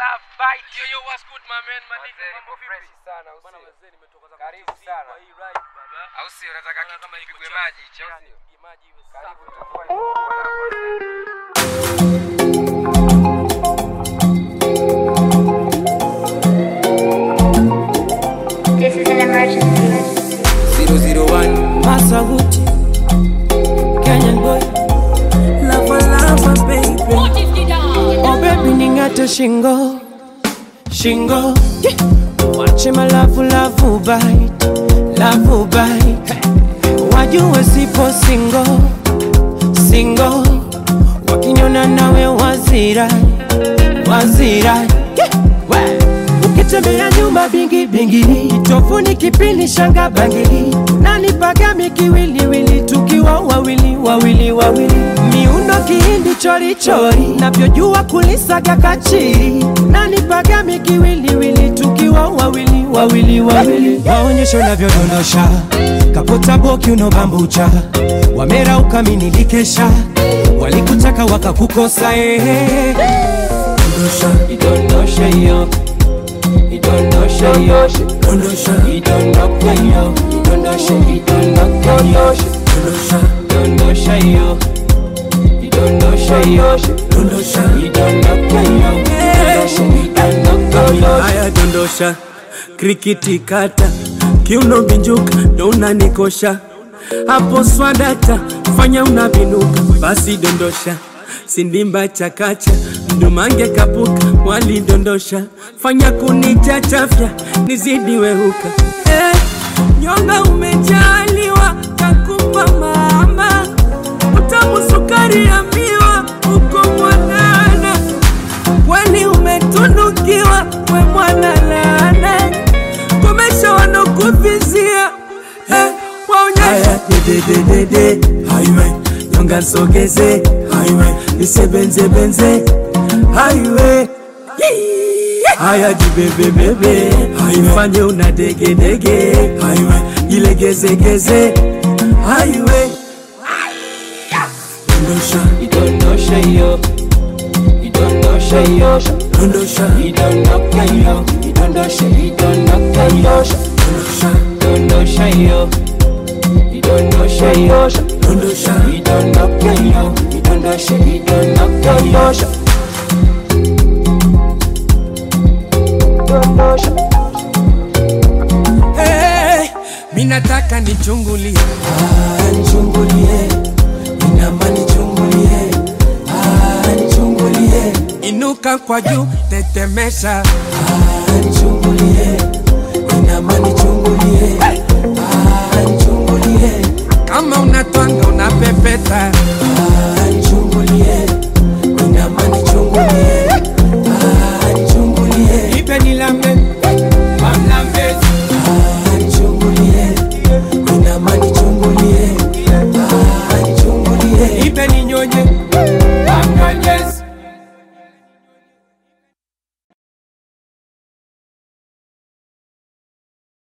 love bite. Yo, yo, what's good, my man? My nigga, Wazee, mambo niko vipi? fresh sana, au Bwana sio? wazee, nimetoka zangu Karibu TZ sana. kwa hii ride, baba. Au sio? Nataka Naona kitu kama iko kipigwe chafu. maji hichi, au Yani, sio? pige maji iwe Karibu safi. tutakuwa ni mwanangu. This is an emergency. 001 Masaguti, Kenyan boy, lava lava baby. Oh baby ningate shingo, shingo. Yeah. Wache malavu lavu bite, lavu bite. Wajue sipo single, single. Wakinyona nawe wazira, wazira. Yeah. We. Ukitembea nyumba bingi bingi, kitofuni kipindi shanga bangili, nani pagami kiwiliwili, tukiwa wawili wawili wawili, miundo kihindi chori chori, navyojua kulisaga kachiri, nani pagami kiwiliwili, tukiwa wawili wawili wawili, waonyeshe unavyodondosha kapota boki unobambucha, wamera ukaminikesha, walikutaka wakakukosa, ehe dondosha, idondosha hiyo idondosha hiyo dondosha idondoka hiyo idondosha idondoka hiyo dondosha dondosha hiyo idondosha hiyo dondosha idondoka hiyo idondosha idondoka hiyo haya dondosha krikiti kata kiuno binjuka ndo unanikosha hapo swadata fanya unavinuka basi dondosha sindimba chakacha mdumange kapuka walidondosha fanya kunichachafya nizidi wehuka eh, nyonga umejaliwa kakupa mama utamu sukari ya miwa uko mwanana kwani umetunukiwa we mwana laana komesha wanokuvizia eh, waonyesha dedededede highway nyonga nsogeze highway nisebenzebenze highway haya jibebebebe ifanye una degedege highway ilegezegeze highway dondosha idondosha hiyo idondosha hiyo dondosha idondoka hiyo idondosha idondoka hiyo dondosha dondosha hiyo idondosha hiyo dondosha idondoka hiyo idondosha idondoka hiyo hey, minataka nichungulie Ah, nichungulie inama nichungulie Ah, nichungulie inuka kwa juu tetemesha Ah, nichungulie inama